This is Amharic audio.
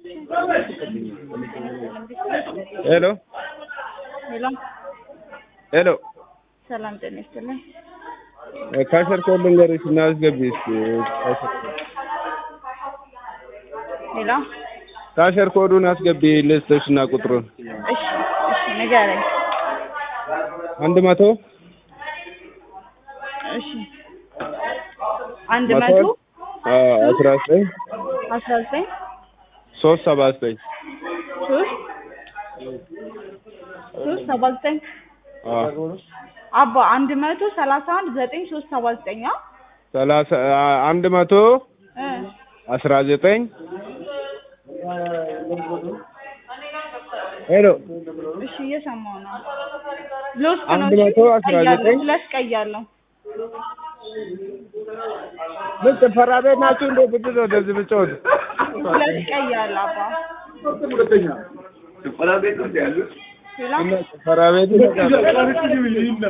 ሄሎ ሄሎ ሄሎ ሰላም ጤና ይስጥልኝ። ካሸር ኮድ ልንገርሽ እና አስገቢ እስኪ ካሸር ኮድ ሄሎ ካሸር ኮዱን አስገቢ ልስጥሽ እና ቁጥሩን እሺ እሺ ንገረኝ። አንድ መቶ እሺ አንድ መቶ አስራ ዘጠኝ አስራ ዘጠኝ ሶስት ሰባ ዘጠኝ ሶስት ሶስት ሰባ ዘጠኝ አባ አንድ መቶ ሰላሳ አንድ ዘጠኝ ሶስት ሰባ ዘጠኝ አ ሰላሳ አንድ መቶ እ አስራ ዘጠኝ ሄሎ እሺ እየሰማሁ ነው። ሎስት ነው አንድ እሺ? መቶ አስራ ቀይ አለው፣ ዘጠኝ ሁለት ቀይ አለው። ምን ጭፈራ ቤት ናችሁ እንዴ? ብድር ነው እንደዚህ ብጮት ሁለት ቀይ አለ አባ ሌላ ጭፈራ ቤት